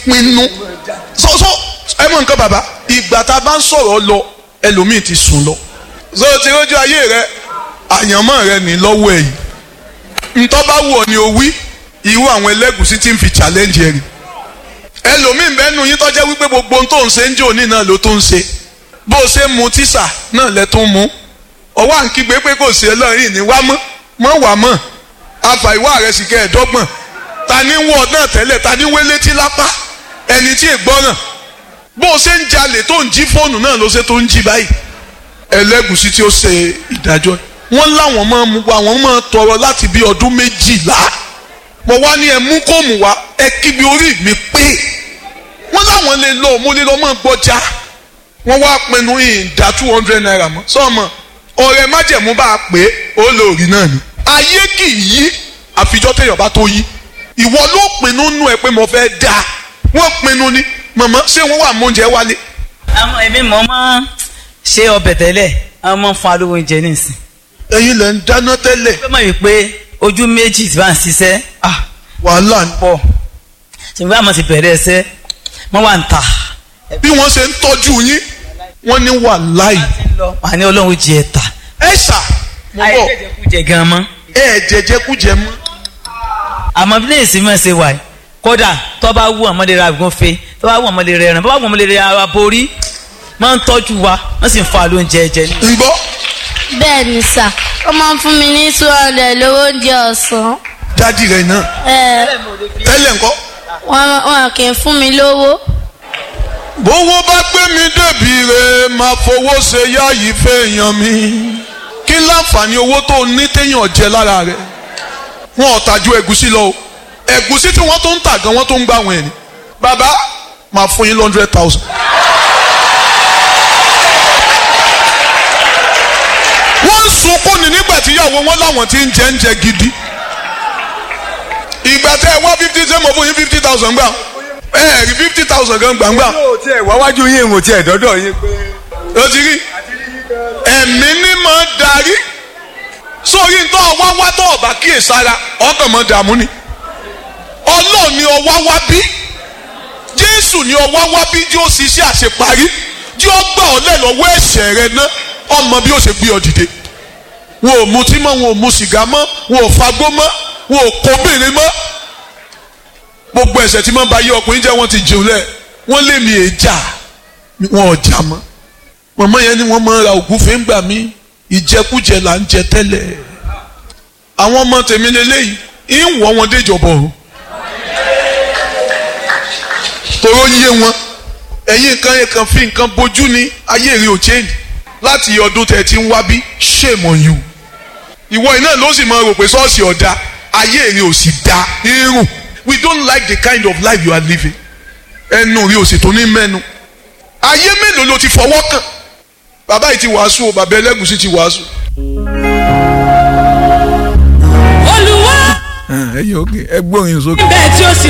pinnu sọ́sọ́ ẹ mọ̀ nǹkan bàbá ìgbà tá a bá ń sọ̀rọ̀ lọ ẹlòmíì ti sùn lọ so ti rójú ayé rẹ àyànmọ́ rẹ ní lọ́wọ́ ẹ̀yìn ntọ́ bá wù ọ́ ni o wí irú àwọn ẹlẹ́gùsí tí ń fi challenge ẹ̀rì ẹlòmíì bẹ́ẹ̀ nu yín tọ́jẹ́ wípé gbogbo ohun tó ń ṣe ń jò ní náà ló tó ń ṣe bó o ṣe ń mu tíṣà náà lẹ tó ń mu ọwọ́ à ń kígbe pé kò sí ẹlọ́rìn ní wá mọ́ mọ́ wà mọ́ afa ìwà rẹ̀ sì kẹ́ ẹ̀dọ́gbọ̀n ta ni wọ́ náà tẹ́lẹ̀ ta ni wé létí lápá ẹni tí ì gbọ́ràn bó o ṣe ń jalè tó ń jí fóònù náà ló ṣe tó ń jí báyìí ẹlẹ́gùsí tí ó ṣe ìdájọ́ wọ́n láwọn máa mú wa wọ́n máa tọrọ láti bí ọdún méjìlá mo wá ní ẹ mú kóòmù wá ẹ kíbi orí mi pé wọ́n láwọn lè lọ mo lè lọ mọ́ gbọ́jà wọ́n wá pinnu ìdá two hundred naira mọ́ sọ́ọ̀mọ́ ọ̀rẹ́ májẹ̀mú bá a pé ó lò rí náà ni ayé kì í yí àfijọ́ téèyàn bá tó yí ìwọ ló pinnu nú ẹ pé mo fẹ́ dáa wọ́n pinnu ni màmá ṣé wọ́n wà mọ́ oúnjẹ wálé àwọn èmi mọ̀ máa ṣe ọbẹ̀ tẹ́lẹ̀ àwọn máa ń fún alówó oúnjẹ nísìn. ẹ̀yin lẹ ń dáná tẹ́lẹ̀ pé mọ̀ wípé ojú méjì tí bá ń ṣiṣẹ́ ah wàhálà ni. pọ̀ ṣùgbọ́n àmọ́ ti bẹ̀rẹ̀ ẹsẹ̀ wọ́n wà ń ta. bí wọ́n ṣe ń tọ́jú yín wọ́n ní wàláì. wà ní ọlọ́run jẹ ẹ̀ta. ẹ ṣà mo bọ̀ àìjẹjẹkújẹ gan mọ́. ẹ jẹjẹkújẹ mọ́. àmọ́ bí lèsì mọ̀ ṣe wà yìí kódà tó bá wù ọmọdé ra gúnfe tó bá wù ọmọdé rẹ ẹran tó bá wù ọmọdé rẹ aborí máa ń tọ́jú wa wọ́n sì ń fa lóúnjẹ jẹ ní. ń gbọ́ bẹ́ẹ̀ ni sà ó máa ń fún mi ní two hundred lówó oúnjẹ ọ̀sán dádì rẹ̀ náà ẹ tẹ́lẹ̀ ńkọ́. wọn wọn kì í fún mi lówó bówó bá gbé mi débi rẹ̀ máa fowó ṣe yáàyí fẹ́ẹ̀yàn mi kí láǹfààní owó tó ní téèyàn jẹ lára rẹ̀ wọn ò tàjú ẹ̀gúsí lọ o ẹ̀gúsí tí wọ́n tó ń tà gan wọ́n tó ń gbà wọ́n ẹ̀ ni bàbá máa fún yín hundred thousand. wọ́n ń sunkún ní nígbà tí ìyàwó wọn láwọn ti ń jẹ ń jẹ gidi ìgbà tẹ ẹ wá fifty ṣé mo fún yín fifty thousand gbà ẹ ẹ rí fifty thousand gan gbàngbà yóò tiẹ̀ wáwájú yín ìwò tiẹ̀ dọ́dọ̀ yín pé. ó ti rí ẹ̀mí ní máa darí sórí ń tọ́ ọwá wá tọ́ ọ̀bà kíyèsára ọkàn mọ́ dààmú ni ọlọ́ọ̀ ni ọwá wá bí jésù ni ọwá wá bí tí ó ṣiṣẹ́ àṣeparí tí ó gbà ọ́ lẹ̀ lọ́wọ́ ẹ̀ṣẹ̀ rẹ ná ọmọ bí ó ṣe gbé ọ dìde wọn ò mutí mọ́ wọn ò mu sìgá mọ́ wọn ò fagbó mọ́ wọn ò kóbìnrin mọ́ gbogbo ẹ̀ṣẹ̀ tí máa ń ba yé ọkùnrin jẹ́ wọ́n ti jẹun lẹ̀ wọ́n lé mi èjà wọn ò jà mọ́ mọ̀mọ́ yẹn ni wọ́n máa ń ra ògúnfẹ́ ń gbà mí ìjẹkújẹ là ń jẹ tẹ́lẹ̀ àwọn ọmọ tèmi lélẹ́yìí ń wọ́ wọn déjọba o tòró yé wọn ẹ̀yin nǹkan yẹn kan fi nǹkan bójú ní ayé rí o change láti ọdún tẹ̀ tí ń wá bí shame on you ìwọ iná ló sì máa rò pé ṣọ́ọ̀ṣì ọ̀dà ayé rí o sì da irun we don't like the kind of life you are living ẹnu rí o sì tó ní mẹ́nu ayé mélòó ló ti fọwọ́ kàn bàbá yìí ti wàásù o bàbá ẹlẹ́gùsì ti wàásù. olùwà ẹ yọ ẹ gbóyin sókè. bẹ́ẹ̀ tí ó sì